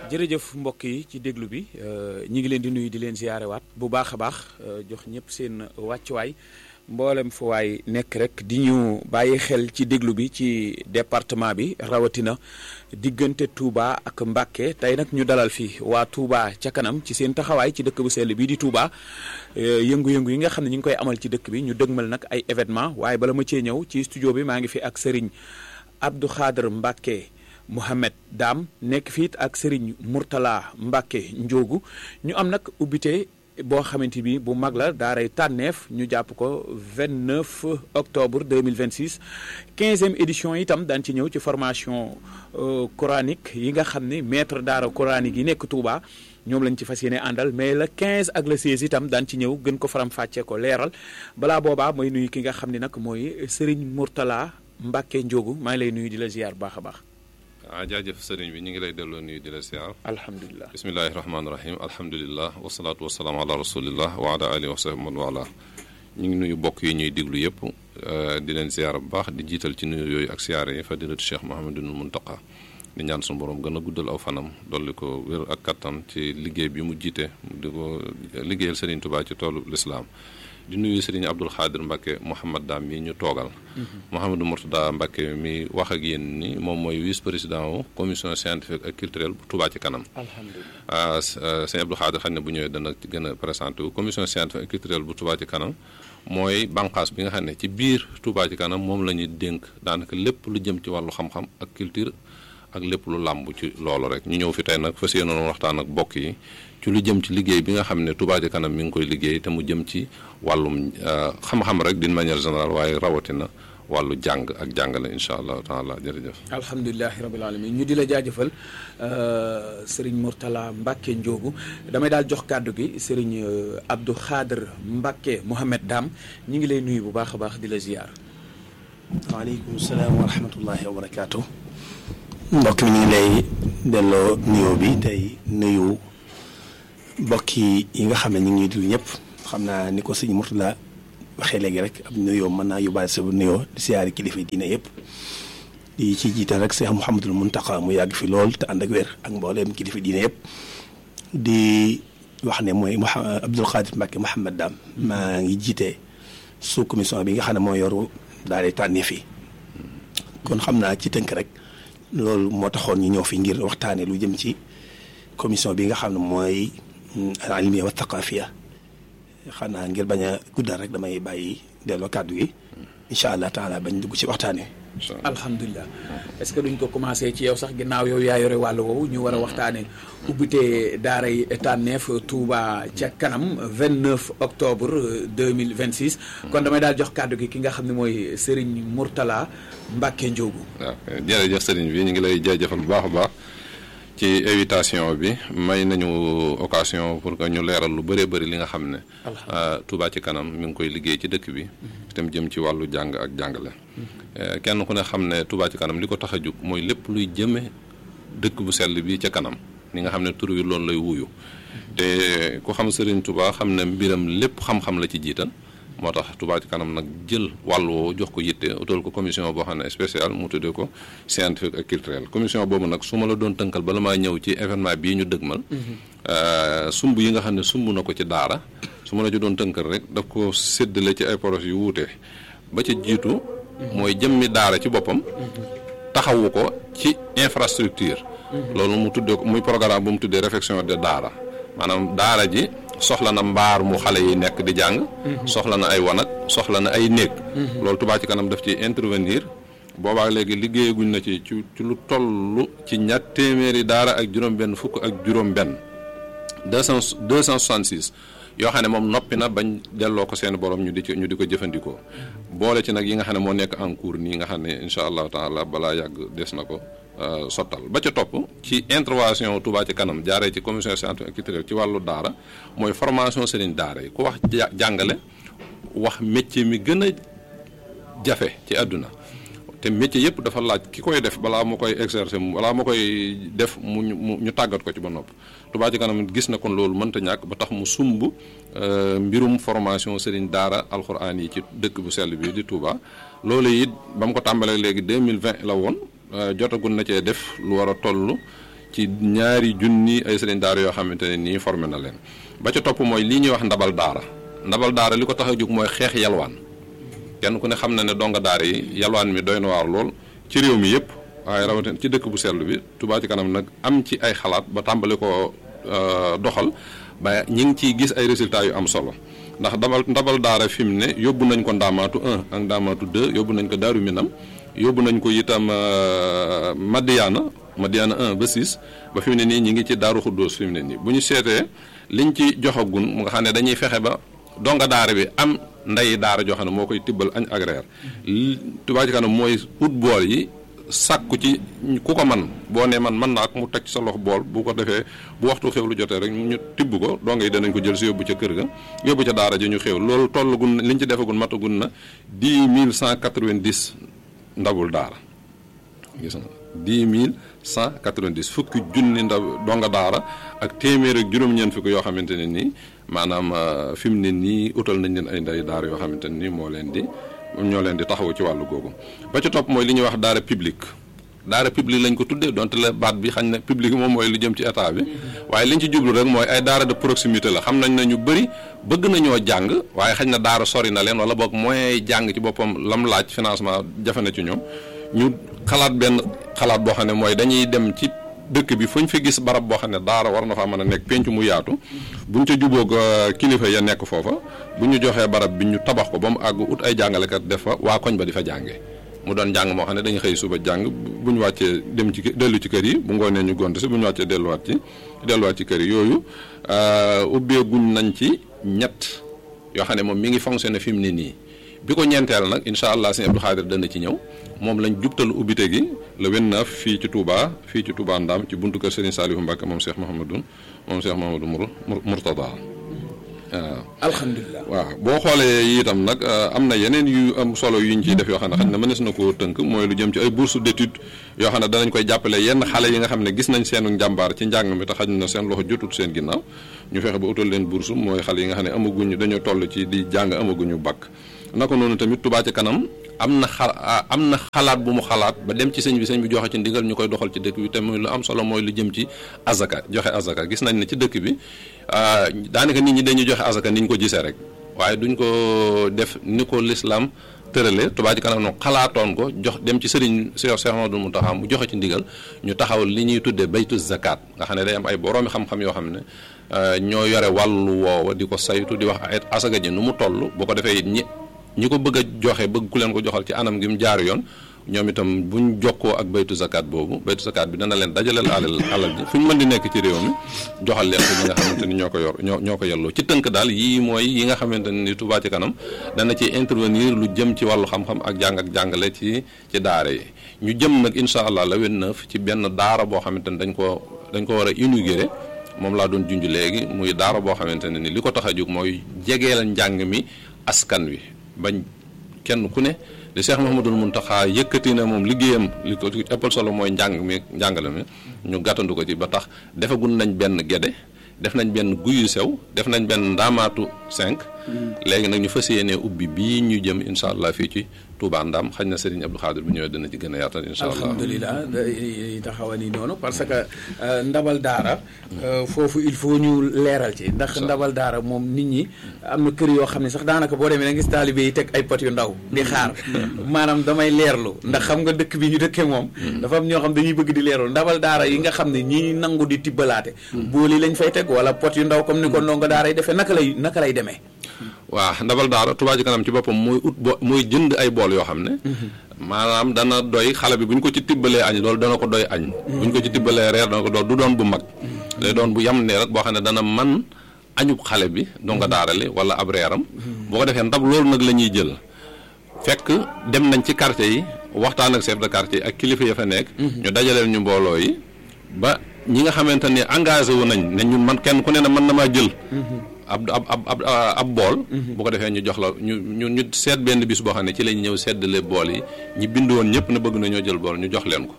jërëjëf mbokk yi ci déglu bi ñi ngi leen di nuyu di leen ziyaarewaat bu baax a baax jox ñëpp seen wàccuwaay mboolem fu waay nekk rek di ñu bàyyi xel ci déglu bi ci département bi rawatina diggante Touba ak Mbacké tey nag ñu dalal fi waa Touba ca kanam ci seen taxawaay ci dëkk bu sell bii di Touba yëngu-yëngu yi nga xam ne ñu ngi koy amal ci dëkk bi ñu dëgmal nag ay événement waaye bala ma cee ñëw ci studio bi maa ngi fi ak Serigne Abdou Khader Mbacké Mohamed Dam nekk fiit ak Serigne Mourtala Mbacké Ndiogu ñu am nag ubbite boo xamante bi bu mag la daaray tànneef ñu jàpp ko 29 octobre 2026 quinzième édition itam daan ci ñëw ci formation coranique yi nga xam ne maître daara coranique yi nekk Touba ñoom lañ ci fas yéene àndal mais le 15 ak le 16 itam daan ci ñëw gën ko faram fàccee ko leeral balaa boobaa mooy nuyu ki nga xam ne nag mooy Serigne Mourtala Mbacké Ndiogu maa ngi lay nuyu di la ziar baax a baax. ah jaajëf sëriñ bi ñu ngi lay delloo nuyu di la siyaar alhamdulilah bismillahi rahmaani rahim alhamdulilah wasalaatu wasalaam ala rasulillah wa ala alihi wa sahbihi man wala ñu ngi nuyu bokk yi ñuy diglu yëpp di leen siyaar bu baax di jiital ci nuyu yooyu ak siyaare yi fadilatu cheikh mahamadul muntaqa di ñaan suñu borom gën a guddal aw fanam dolli ko wér ak kattan ci liggéey bi mu jiite di ko liggéeyal sëriñ Tuubaa ci toolu lislaam di nuyu sëriñ Abdul Xaadir Mbacké Mouhamad Dam mi ñu toogal Mouhamadou Mourtada Mbacké mi wax ak yéen ni moom mooy vice président wu commission scientifique ak culturelle bu Touba ci kanam alhamdulilah sëriñ Abdul Xaadir xam ne bu ñëwee dana gën a présenté wu commission scientifique ak culturelle bu Touba ci kanam mooy banqaas bi nga xam ne ci biir Touba ci kanam moom la ñuy dénk daanaka lépp lu jëm ci wàllu xam-xam ak culture ak lépp lu làmb ci loolu rek ñu ñëw fi tey nag fas yéenoon waxtaan ak bokk yi ci lu jëm ci liggéey bi nga xam ne Touba ci kanam mi ngi koy liggéey te mu jëm ci wàllum xam-xam rek d'une manière générale waaye rawatina wàllu jàng ak jàngale incha allahu taala jërëjëf. alhamdulilahi rabil alamin ñu di la jaajëfal Serigne Mourtala Mbacké Ndiogu damay daal jox kàddu gi Serigne Abdou Khader Mbacké Mohamed Dam ñu ngi lay nuyu bu baax a baax di la ziar. waaleykum salaam wa rahmatullahi wa barakaatu. mbokk mi ñu ngi lay delloo nuyoo bi tey nuyu. mbokk yi nga xam ne ñu ngi ñuy déglu ñëpp xam naa ni ko sëñ Mourtala waxee léegi rek ab nuyoo mën naa yóbbaale sa nuyoo di siyaari kilifa diine yëpp di ci jiital rek Cheikh Mouhamadul Mountakha mu yàgg fi lool te ànd ak wér ak mbooleem kilifa diine yëpp di wax ne mooy Abdoul Khadir Mbacké Mouhamad Dam maa ngi jiite sous commission bi nga xam ne moo yoru daal di tànnee fi kon xam naa ci tënk rek loolu moo taxoon ñu ñëw fi ngir waxtaanee lu jëm ci commission bi nga xam ne mooy. al ilmiya wa thaqafiya xanaa ngir bañ a guddal rek damay bàyyi delloo kàddu gi incha allah taala bañ dugg ci waxtaan wi. alhamdulilah est-ce que duñ ko commencé ci yow sax ginnaaw yow yaa yore wàllu woowu ñu war a waxtaanee ubbite daaray tànneef Touba ca kanam 29 octobre 2026. kon damay daal jox kàddu gi ki nga xam ne mooy Serigne Mourtala Mbacké Ndiogu. waaw jërëjëf Serigne bi ñu ngi lay jaajëfal bu baax a baax. ci invitation bi may nañu occasion pour que ñu leeral lu bëree bëri li nga xam ne Touba ci kanam mi ngi koy liggéey ci dëkk bi itam jëm ci wàllu jàng ak jàngale kenn ku ne xam ne Touba ci kanam li ko tax a jóg mooy lépp luy jëme dëkk bu sell bi ca kanam ni nga xam ne tur wi loolu lay wuyu te ku xam Serigne Touba xam ne mbiram lépp xam-xam la ci jiital moo tax Touba ci kanam nag jël wàll woo jox ko yitte utal ko commission boo xam ne spécial mu tuddee ko scientifique ak culturel commission boobu nag su ma la doon tënkal bala maa ñëw ci événement bii ñu dëgmal sumb yi nga xam ne sumb na ko ci daara su ma la ci doon tënkal rek daf ko séddale ci ay projets yu wuute ba ca jiitu mooy jëmmi daara ci boppam taxawu ko ci infrastructure loolu mu tuddee ko muy programme bu mu tuddee réflexion de daara maanaam daara ji soxla na mbaar mu xale yi nekk di jàng soxla na ay wanag soxla na ay néeg loolu Touba ci kanam daf ci intervenir boobaa léegi liggéeyaguñ na ci ci ci lu toll ci ñaar téeméeri daara ak juróom-benn fukk ak juróom-benn deux cent deux cent soixante six yoo xam ne moom noppi na bañ delloo ko seen borom ñu di ci ñu di ko jëfandikoo boole ci nag yi nga xam ne moo nekk en cours nii nga xam ne incha allahu taala balaa yàgg des na ko sottal ba ca topp ci intervention Touba ci kanam jaaree ci commission scientifique et culturelle ci wàllu daara mooy formation sëriñ daara yi ku wax jàngale wax métier mi gën a jafe ci àdduna te métier yëpp dafa laaj ki koy def balaa mu koy exercer balaa mu koy def mu ñu tàggat ko ci ba nopp Touba ci kanam gis na kon loolu mënta ñàkk ba tax mu sumb mbirum formation sëriñ daara alxuraan yi ci dëkk bu sell bi di Touba loolu it ba mu ko tàmbalee léegi 2020 la woon jotagul na cee def lu war a toll ci ñaari junni ay sëriñ daara yoo xamante ne nii formé na leen ba ca topp mooy lii ñuy wax ndabal daara ndabal daara li ko tax a jóg mooy xeex yalwaan kenn ku ne xam na ne donga daara yi yalwaan mi doy na waar lool ci réew mi yëpp waaye rawatina ci dëkk bu sell bi Touba ci kanam nag am ci ay xalaat ba tàmbali ko doxal ba ñi ngi ciy gis ay résultats yu am solo ndax ndabal ndabal daara fi mu ne yóbbu nañ ko ndaamaatu 1 ak ndaamaatu 2 yóbbu nañ ko daaru minam yóbbu nañ ko itam Madiana Madiana 1 ba 6 ba fi mu ne nii ñi ngi ci daaru xuddoos fi mu ne nii bu ñu seetee liñ ci joxagun mu nga xam ne dañuy fexe ba donga daara bi am ndeyi daara joo xam ne moo koy tibbal añ ak reer Touba ci kanam mooy ut bool yi sàkku ci ku ko man boo nee man mën naa ak mu teg sa loxo bool bu ko defee bu waxtu xew lu jotee rek ñu tibb ko donga yi danañ ko jël si yóbbu ca kër ga yóbbu ca daara ji ñu xew loolu tollagun liñ ci defagun matagun na dix mille cent quatre-vingt-dix ndabul daara gis nga dix mille cent quatre-vingt-dix fukki junni ndaw donga daara ak téeméer ak juróom-ñeent fukki yoo xamante ne nii maanaam fi mu ne nii utal nañ leen ay ndey daara yoo xamante ne nii moo leen di ñoo leen di taxawu ci wàllu googu ba ci topp mooy li ñuy wax daara publique daara publique lañ ko tuddee donte la baat bi xañ na publique moom mooy lu jëm ci état bi waaye liñ ci jublu rek mooy ay daara de proximité la xam nañ ne ñu bëri bëgg nañoo jàng waaye xañ na daara sori na leen wala boog moyen jàng ci boppam lam laaj financement jafe na ci ñoom ñu xalaat benn xalaat boo xam ne mooy dañuy dem ci dëkk bi fu ñu fi gis barab boo xam ne daara war na faa mën a nekk penc mu yaatu buñ ca jubóog kilifa ya nekk foofa bu ñu joxee barab bi ñu tabax ko ba mu àgg ut ay jàngalekat def fa waa koñ ba di fa jànge mu doon jàng moo xam ne dañuy xëy suba jàng bu ñu wàccee dem ci dellu ci kër yi bu ngoonee ñu gont si bu ñu wàccee delluwaat ci delluwaat ci kër yi yooyu ubbeeguñ nañ ci ñett yoo xam ne moom mi ngi fonctionné fi mu ne nii bi ko ñeenteel nag incha allah sëñ Abdou Khadir dana ci ñëw moom lañ jubtal ubbite gi le 29 fii ci Touba fii ci Touba Ndam ci buntu kër Serigne Saliou Mbacke moom Cheikh Mouhamadou moom Cheikh Mouhamadou Mourtada waaw. alhamdulilah waaw boo xoolee itam nag am na yeneen yu am solo yu ñu ciy def yoo xam ne xëy na mënees na koo tënk mooy lu jëm ci ay bourse d'étude yoo xam ne danañ koy jàppale yenn xale yi nga xam ne gis nañ seenu njàmbaar ci njàng mi te xaj na seen loxo jotut seen ginnaaw ñu fexe ba utal leen bourse mooy xale yi nga xam ne amaguñu dañoo toll ci di jàng amaguñu bac naka noonu tamit Touba ci kanam am na xa am na xalaat bu mu xalaat ba dem ci sëñ bi sëñ bi joxe ci ndigal ñu koy doxal ci dëkk bi te muy lu am solo mooy lu jëm ci azaka joxe azaka gis nañ ne ci dëkk bi daanaka nit ñi dañuy joxe azaka ni ñu ko gisee rek waaye duñ ko def ni ko lislaam tërale Touba ci kanam no xalaatoon ko jox dem ci sëriñ Cheikh Cheikh Amadou Mountakha mu joxe ci ndigal ñu taxaw li ñuy tuddee baytu zakat nga xam ne day am ay boroomi xam-xam yoo xam ne ñoo yore wàllu woowa di ko saytu di wax ay asaka ji nu mu toll boo ko defee it ñi ñi ko bëgg a joxe bëgg ku leen ko joxal ci anam gi mu jaar yoon ñoom itam buñ jokkoo ak baytu zakat boobu baytu zakat bi dana leen dajaleel alal alal ji fu ñu mën di nekk ci réew mi joxal leen ko ñi nga xamante ni ñoo ko yor ñoo ñoo ko yelloo ci tënk daal yii mooy yi nga xamante ni Touba ci kanam dana ci intervenir lu jëm ci wàllu xam-xam ak jàng ak jàngale ci ci daara yi ñu jëm nag incha allah la 29 ci benn daara boo xamante ni dañ ko dañ ko war a inaugurer moom laa doon junj léegi muy daara boo xamante ne ni li ko tax a jóg mooy jegeel njàng mi askan wi bañ kenn ku ne li Cheikh Mouhamadul Mountakha yëkkati na moom liggéeyam li ko ëppal solo mooy njàng mi njàngale mi ñu gàttandu ko ci ba tax defagun nañ benn gede def nañ benn guyu sew def nañ benn ndaamaatu 5 léegi nag ñu fas yéenee ubbi bii ñu jëm incha allah fii ci Touba Ndam xañ na Serigne Abdou Khadir bu ñëwee dana ci gën a yaatal incha allah alhamdulilah taxawa ni noonu parce que ndabal daara foofu il faut ñu leeral ci ndax ndabal daara moom nit ñi am na kër yoo xam ne sax daanaka boo demee da ngis taalibe yi teg ay pot yu ndaw di xaar maanaam damay leerlu ndax xam nga dëkk bi ñu dëkkee moom dafa am ñoo xam dañuy bëgg di leerlu ndabal daara yi nga xam ne ñi nangu di tibbalaate booli lañ fay teg wala pot yu ndaw comme ni ko ndongo daara yi defee naka lay naka lay demee waaw ndabal daara Touba ci kanam ci boppam mooy ut bo mooy jënd ay bool yoo xam ne maanaam dana doy xale bi bu ñu ko ci tibbalee añ loolu dana ko doy añ bu ñu ko ci tibbalee reer dana ko doy du doon bu mag day doon bu yam ne rek boo xam ne dana man añub xale bi donga daara li wala ab reeram boo ko defee ndab loolu nag la ñuy jël fekk dem nañ ci quartier yi waxtaan ak chef de quartier ak kilifa ya fa nekk ñu dajaleel ñu mbooloo yi ba ñi nga xamante ni engagé wu nañ ne ñun man kenn ku ne ne mën na maa jël ab ab ab ab bool. bu ko defee ñu jox la ñu ñu ñu seet benn bis boo xam ne ci lañ ñëw seddale bool yi ñi bind woon ñëpp na bëgg nañoo jël bool ñu jox leen ko.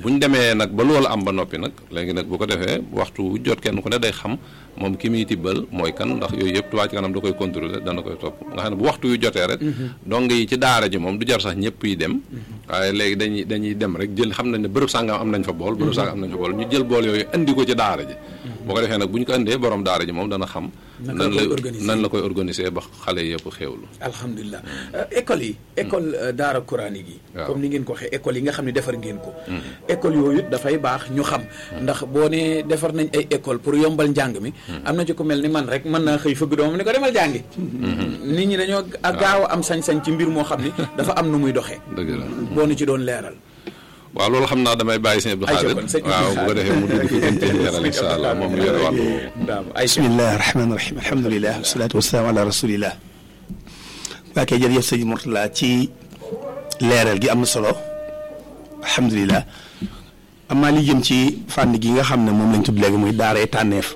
bu ñu demee nag ba loolu am ba noppi nag léegi nag bu ko defee waxtu wu jot kenn ku ne day xam moom ki muy tibbal mooy kan ndax yooyu yëpp Touba ci kanam da koy contrôler dana koy topp nga xam ne bu waxtu yu jotee rek dong yi ci daara ji moom du jar sax ñëpp yi dem waaye léegi dañuy dañuy dem rek jël xam nañ ne bërëb sàngam am nañ fa bool bërëb sàngam am nañ fa bool ñu jël bool yooyu indi ko ci daara ji boo ko defee nag bu ñu ko indee borom daara ji moom dana xam nan la nan la koy organiser ba xale yëpp xéewlu alhamdulilah école yi école daara coranique yi comme ni ngeen ko waxee école yi nga xam ne defar ngeen ko école yooyu dafay baax ñu xam ndax boo ne defar nañ ay école pour yombal njàng mi am na ci ko mel ni man rek mën naa xëy fëgg doomam ni ko demal jàngi nit ñi dañoo gaaw a am sañ-sañ ci mbir moo xam ni dafa am nu muy doxee dëgg la boo nu ci doon leeral waaw loolu xam naa damay bàyyi sëñ Abdou Khadir waaw bu ko defee mu dugg ci gën cee leeral incha allah moom mu yore wàllu bismillahi rahmaani rahim alhamdulilah wasalaatu wasalaam ala rasulillah waa kay jërëjëf sëñ Mourtala ci leeral gi am na solo alhamdulilah amaa li jëm ci fànn gi nga xam ne moom lañ tudd léegi muy daara yi tànneef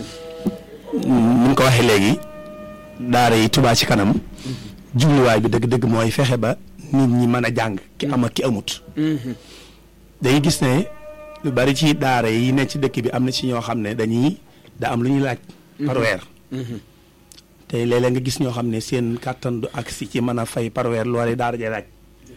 ni nga ko waxee léegi daara yi Touba ci kanam jubluwaay bi dëgg-dëgg mooy fexe ba nit ñi mën a jàng ki am ak ki amut dañuy gis ne lu bari ci daara yi ne ci dëkk bi am na ci ñoo xam ne dañuy da am lu ñuy laaj par weer te léeg-léeg nga gis ñoo xam ne seen kàttan du agsi ci mën a fay par weer loolee daara jay laaj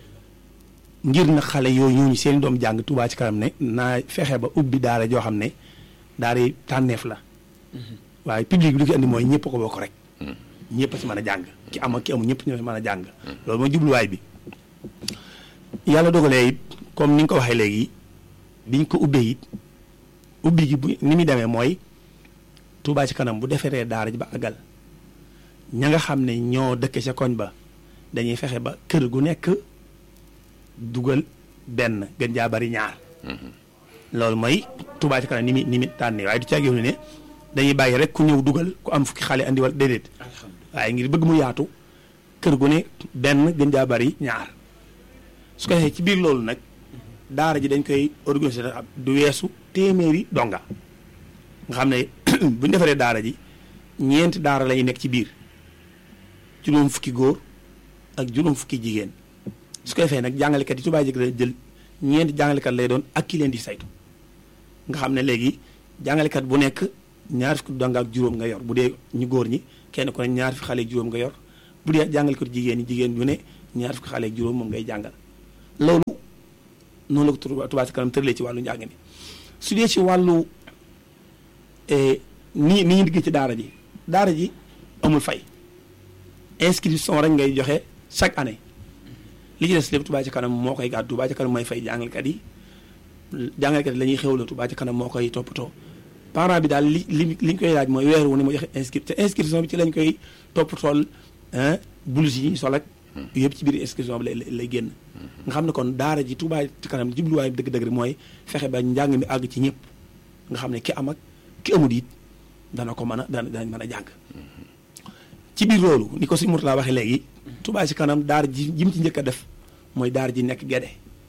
ngir na xale yooyu ñooñu seen doom jàng Touba ci kanam ne naa fexe ba ubbi daara joo xam ne daara yi tànneef la waaye public bi li ko indi mooy ñëpp ko bokk rek ñëpp a ci mën a jàng ki am ak ki amul ñëpp ñoo mën a jàng loolu mooy jubluwaay bi yàlla dogalee it comme ni nga ko waxee léegi biñ ko ubbee it ubbi gi bu ni muy demee mooy Touba ci kanam bu deferee daara ji ba àggal ña nga xam ne ñoo dëkk ca koñ ba dañuy fexe ba kër gu nekk dugal benn gën jaa bari ñaar loolu mooy Touba ci kanam ni mi ni mi tànnee waaye du caagéew ne dañuy bàyyi rek ku ñëw dugal ku am fukki xale andi wala déedéet waaye ngir bëgg mu yaatu kër gu ne benn gën jaa bari ñaar su ko defee ci biir loolu nag daara ji dañ koy organiser du weesu téeméeri donga nga xam ne bu ñu defaree daara ji ñeenti daara lay nekk ci biir juróom fukki góor ak juróom fukki jigéen su ko defee nag jàngalekat yi Touba ji jël ñeenti jàngalekat lay doon ak ki leen di saytu nga xam ne léegi jàngalekat bu nekk ñaar fukki donga ak juróom nga yor bu dee ñu góor ñi kenn ku ne ñaar fukki xale ak juróom nga yor bu dee jàngalekat jigéen ñi jigéen bu ne ñaar fukki xale ak juróom moom ngay jàngal loolu noonu la ko Touba ci kanam tëralee ci wàllu njàng mi su dee ci wàllu ni ni ñu digg ci daara ji daara ji amul fay inscription rek ngay joxe chaque année li ci des lépp Touba ci kanam moo koy gàddu Touba ci kanam mooy fay jàngalekat yi jàngalekat yi la ñuy xewloo Touba ci kanam moo koy toppatoo parent bi daal li li li ñu koy laaj mooy weer wu ne mu joxe inscription te inscription bi ci lañ koy toppatool blouse yi ñu sol ak yëpp ci biir inscription bi lay lay génn nga xam ne kon daara ji Touba ci kanam jubluwaay bi dëgg-dëgg mooy fexe ba njàng mi àgg ci ñëpp nga xam ne ki am ak ki amul it dana ko mën a dana danañ mën a jàng ci biir loolu ni ko suñu Mourtala waxee léegi Touba ci kanam daara ji jim ci njëkk a def mooy daara ji nekk Gédé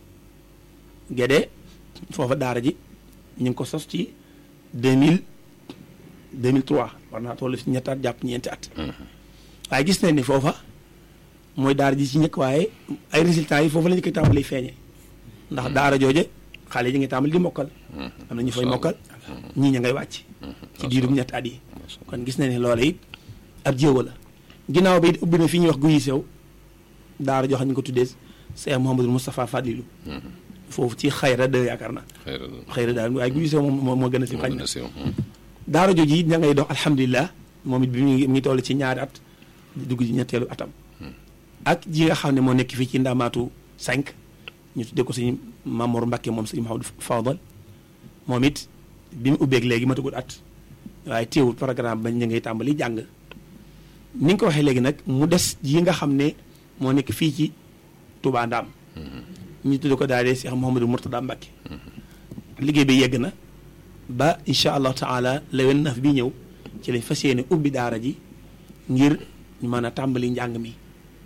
Gédé foofa daara ji ñu ngi ko sos ci deux mille deux mille trois war naa toll si ñetti at jàpp ñeenti at waaye gis nañ ni foofa mooy daara ji ci njëkk waaye ay résultats yi foofu la ñu koy tàmbali feeñe ndax daara jooje xale yi ngi tàmbali di mokkal am na ñu fay mokkal ñii ña ngay wàcc ci diirum ñetti at yi kon gis nañ ne loola it ab jéewa la ginnaaw bi it ubbi na fi ñuy wax guyi sew daara joo xam ñu ko tuddee Cheikh Mouhamadou Moustapha Fadilou foofu ci xayra de yaakaar na xayra daal waaye guyi sew moom moo gën a si xañ na daara jooju it ña ngay dox alhamdulilah moom it bi mu ngi toll ci ñaari at dugg ci ñetteelu atam ak ji nga xam ne moo nekk fii ci ndamaatu 5 ñu tuddee ko suñu Mamour Mbacke moom suñu Mahamadou Fadal moom it bi mu ubbeeg léegi matagul at waaye teewul programme ba ñu ngay tàmbali jàng ni nga ko waxee léegi nag mu des yi nga xam ne moo nekk fii ci Touba Ndam ñu tuddee ko daal di Cheikh Mouhamadou Mourtada Mbacke liggéey bi yegg na ba incha allahu taala lewen naf bi ñëw ci lañ fas yéene ubbi daara ji ngir ñu mën a tàmbali njàng mi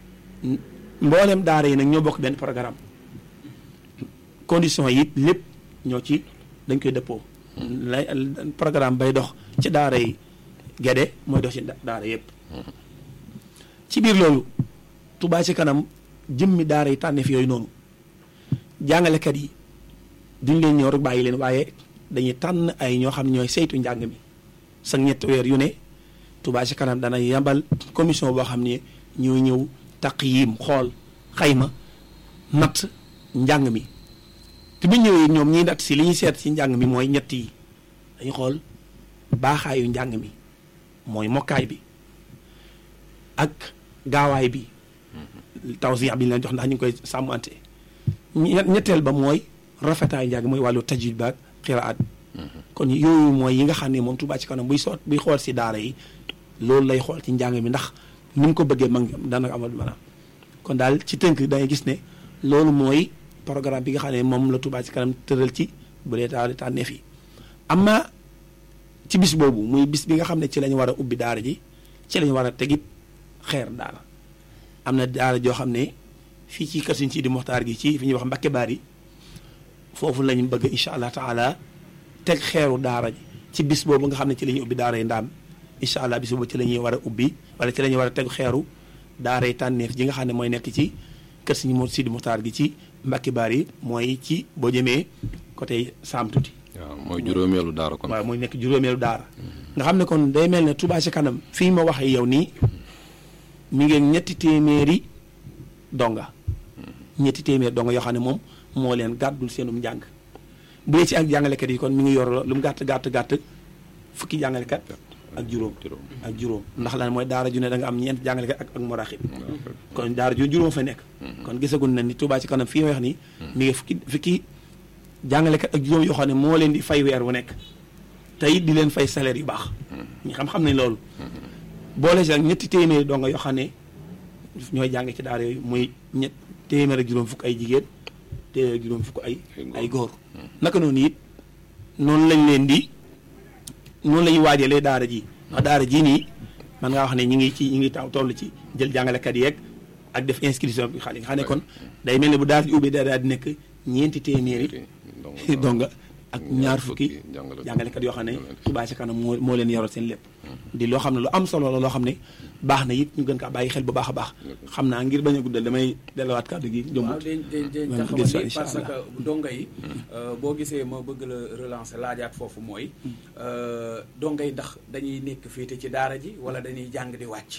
mboolem daara yi nag ñoo bokk benn programme condition yi lépp ñoo ci dañ koy dëppoo lay programme bay dox ci daara yi Gédé mooy dox ci daara yëpp ci biir loolu Touba ci kanam jëmmi daara yi tànneef yooyu noonu jàngalekat yi duñ leen ñëw rek bàyyi leen waaye dañuy tànn ay ñoo xam ne ñooy saytu njàng mi sa ñetti weer yu ne Touba ci kanam dana yabal commission boo xam ne ñooy ñëw taqyim xool xayma natt njàng mi te bu ñëwee ñoom ñiy natt si li ñuy seet ci njàng mi mooy ñett yi dañuy xool baaxaayu njàng mi mooy mokkaay bi ak gaawaay bi tawsiix bi ñu leen jox ndax ñu ngi koy sàmmante ñetteel ba mooy rafetaayu njàng mooy wàllu tajwid ba ak xiraat kon yooyu mooy yi nga xam ne moom Touba ci kanam buy soot buy xool si daara yi loolu lay xool ci njàng mi ndax ni mu ko bëggee mag dana amal maanaam kon daal ci tënk dangay gis ne loolu mooy programme bi nga xam ne moom la Touba ci kanam tëral ci bu dee daal tànneef yi amma ci bis boobu muy bis bi nga xam ne ci lañu war a ubbi daara ji ci lañu war a tegit xeer daara am na daara joo xam ne fii ci kër Sëriñ Sidi Moxtaar gi ci fi ñuy wax Mbakke Baari foofu lañu bëgg incha allah taala teg xeeru daara ji ci bis boobu nga xam ne ci la ñuy ubbi daara yi ndaam incha allah bis boobu ci la ñuy war a ubbi wala ci la ñuy war a teg xeeru daara yi tànneef ji nga xam ne mooy nekk ci kër Sëriñ Sidi Moxtaar gi ci Mbakke Baari mooy ci boo jëmee côté Saam tuuti. waaw mooy juróomeelu daara kon. waaw mooy nekk juróomeelu daara. nga xam ne kon day mel ne Touba ci kanam fii ma waxee yow nii mi ngi ñetti téeméeri donga. ñetti téeméeri donga yoo xam ne moom moo leen gàddul seenum njàng. bu dee ci ak jàngalekat yi kon mi ngi yor lu mu gàtt gàtt gàtt fukki jàngalekat ak juróom. ak juróom ndax lan mooy daara ju ne da nga am ñeent jàngalekat ak ak muraxib kon daara ju juróom fa nekk. kon gisaguñ na ni Touba ci kanam fii ma wax nii. mi ngi fukki fukki. jàngalekat ak juróom yoo xam ne moo leen di fay weer wu nekk tey di leen fay salaire yu baax ñi xam-xam nañ loolu boole si ak ñetti téeméeri donga yoo xam ne ñooy jàng ci daara yooyu muy ñett téeméer ak juróom fukk ay jigéen téeméer ak juróom fukk ay ay góor naka noonu it noonu lañ leen di noonu la ñuy waajalee daara ji ndax daara ji nii man ngaa wax ne ñi ngi ci ñi ngi taw toll ci jël jàngalekat yeeg ak def inscription bi xale yi nga xam ne kon day mel ne bu daara ji ubbee daal di nekk ñeenti téeméeri donga ak ñaar fukki jàngalekat yoo xam ne Touba ci kanam moo moo leen yoral seen lépp di loo xam ne lu am solo la loo xam ne baax na it ñu gën kaa bàyyi xel bu baax a baax xam naa ngir bañ a guddal damay delluwaat kàddu gi waaw dañ dañ taxawal ni parce que donga yi boo gisee ma bëgg la relancer laajaat foofu mooy donga yi ndax dañuy nekk féete ci daara ji wala dañuy jàng di wàcc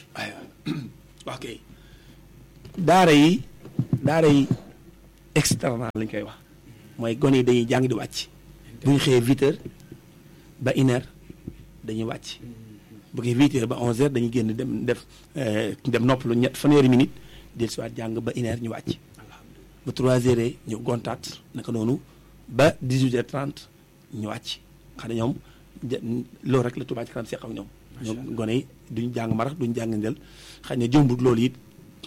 wax kay daara yi daara yi externat lañ koy wax mooy gone yi dañuy jàng di wàcc bu ñu xëyee huit heures ba une heure dañuy wàcc bu ko huit heures ba onze heures dañuy génn dem def dem noppalu ñett fanweeri minute del si waat jàng ba une heure ñu wàcc ba trois heures ñu gontaat naka noonu ba dix huit heures trente ñu wàcc xam ne ñoom loolu rek la Touba ci kanam seq ak ñoom ñoom gone yi duñ jàng marax duñ jàng ndel xëy na jëmbut loolu it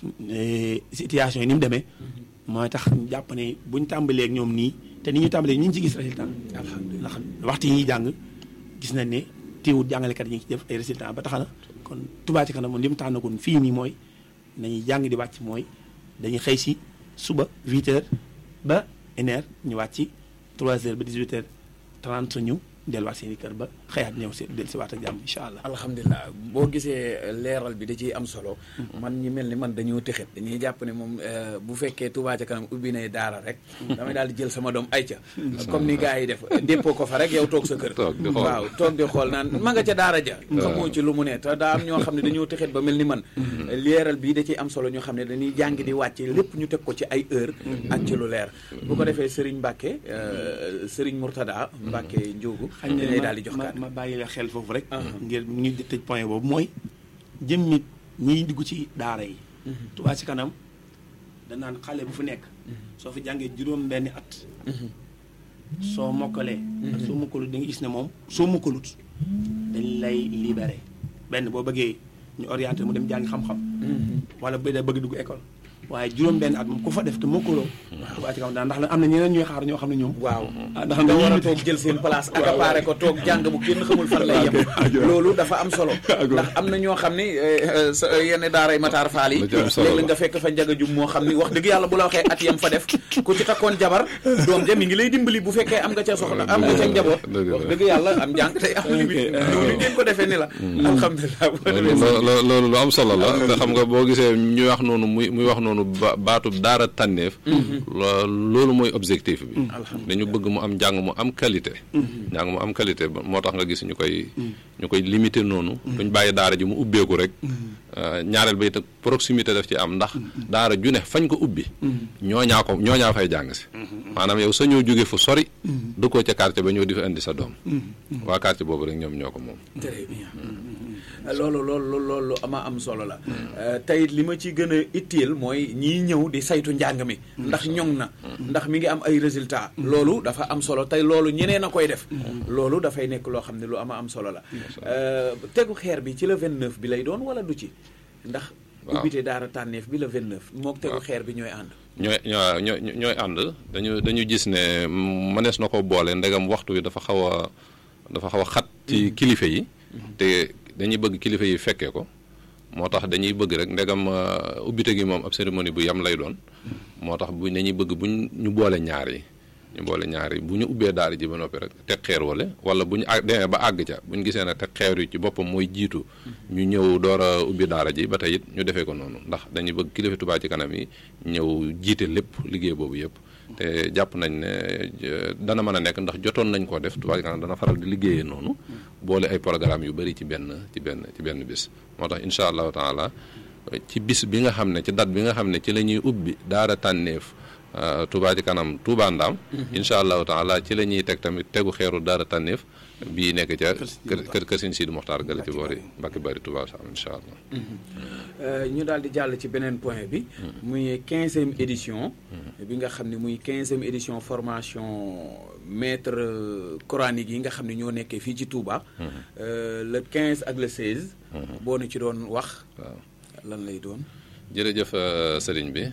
situation yi ni mu demee mooy tax ñu jàpp ne buñ tàmbalee ak ñoom nii te ni ñu tàmbalee ñu ngi ci gis résultat ndax waxtu yi ñuy jàng gis nañ ne teewut jàngalekat yi ñu ngi ci def ay résultat ba tax na kon Touba ci kanam moom li mu tànnagoon fii nii mooy nañuy jàng di wàcc mooy dañuy xëy si suba 8 heures ba une heure ñu wàcc 3 heures ba 18 heures 30 ñu delluwaat seen i kër ba xëyaat ñëw si dellu si waat ak jàmm incha allah. alhamdulilah boo gisee leeral bi da ciy am solo. man ñi mel ni man dañoo tëxet dañuy jàpp ne moom bu fekkee Touba ca kanam ubbi nay daara rek. damay daal di jël sama doom ayca. comme ni gars yi def déppoo ko fa rek yow toog sa kër. toog di xool waaw toog di xool naan ma nga ca daara ja. xamoo ci lu mu ne te daa am ñoo xam ne dañoo tëxet ba mel ni man. leeral bii da ciy am solo ñoo xam ne dañuy jàng di wàcce lépp ñu teg ko ci ay heure ak ci lu leer. bu ko defee Serigne Mbacke Serigne Mourtada Mbacke Ndiogu xañ na daal di jox ma ma bàyyi la xel foofu rek. ngir ñu tëj point boobu mooy jëm nit ñiy dugg ci daara yi. Touba ci kanam danaan xale bu fu nekk. soo fi jàngee juróom benni at. soo mokkalee. ak soo mokkalut da nga gis ne moom soo mokkalut dañ lay libéré benn boo bëggee ñu orienté mu dem jàngi xam-xam. wala bu dee bëgg dugg école. waaye juróom benn at moom ku fa def te mokkaloo. Touba ci kanam ndax am na ñeneen ñuy xaar ñoo xam ne ñoom. waaw ndax nga war a toog jël seen place accaparé ko toog jàng bu kenn xamul fan lay yem loolu dafa am solo ndax am na ñoo xam ne yenn daaray Matar Fall yi léeg-léeg nga fekk fa njaga jum moo xam ni wax dëgg yàlla bu la waxee at yam fa def ku ci takkoon jabar doom ja mi ngi lay dimbali bu fekkee am nga ca soxla am nga ca njaboot wax dëgg yàlla am njàng tey am limite loolu ngeen ko defee ni la alhamdulilah loolu lu am solo la te xam nga boo gisee ñuy wax noonu muy muy wax noonu noonu ba baatub daara tànneef loolu mooy objectif bi dañu bëgg mu am njàng mu am qualité njàng mu am qualité moo tax nga gis ñu koy ñu koy limité noonu duñ bàyyi daara ji mu ubbeeku rek ñaareel ba it proximité daf ci am ndax daara ju ne fañ ko ubbi ñooñaa ko ñooñaa fay jàng si maanaam yow sa ñoo jóge fu sori dëkkoo ca quartier ba ñëw di fa indi sa doom waa quartier boobu rek ñoom ñoo ko moom très bien loolu loolu loolu lu ama am solo la tey li ma ci gën a itteel mooy ñii ñëw di saytu njàng mi ndax ñoŋ na ndax mi ngi am ay résultats loolu dafa am solo tey loolu ñeneen a koy def loolu dafay nekk loo xam ne lu ama am solo la tegu xeer bi ci la 29 bi lay doon wala du ci ndax ubbite daara tànneef bi la 29 mook tegu xeer bi ñooy ànd ñooy ñooy ñooy ànd dañu dañu gis ne mënees na ko boole ndegam waxtu wi dafa xaw a dafa xaw a xat ci kilifa yi te dañuy bëgg kilifa yi fekkee ko moo tax dañuy bëgg rek ndegam ubbite gi moom ab cérémonie bu yam lay doon moo tax bu dañuy bëgg buñ ñu boole ñaar yi ñu boole ñaar yi bu ñu ubbee daara ji ba noppi rek teg xeer wala wala bu ñu àgg demee ba àgg ca bu ñu gisee ne teg xeer yi ci boppam mooy jiitu ñu ñëw door a ubbi daara ji ba tey it ñu defee ko noonu ndax dañuy bëgg kilifa Touba ci kanam yi ñëw jiite lépp liggéey boobu yëpp te jàpp nañ ne dana mën a nekk ndax jotoon nañ koo def Touba ci kanam dana faral di liggéeyee noonu boole ay programme yu bëri ci benn ci benn ci benn bis moo tax incha allahu taala ci bis bi nga xam ne ci date bi nga xam ne ci la ñuy ubbi daara tànneef Touba ci kanam Touba Ndaam incha allahu taala ci la ñuy teg tamit tegu xeeru daara tànneef bii nekk ca kër kër Sëñ Sidi Moxtaar gala ci boori Mbàkke Bari Touba Sam incha allah ñu daal di jàll ci beneen point bi muy quinzième édition bi nga xam ne muy quinzième édition formation maître coranique yi nga xam ne ñoo nekkee fii ci Touba le 15 ak le 16 boo nu ci doon wax waaw lan lay doon jërëjëf sëriñ bi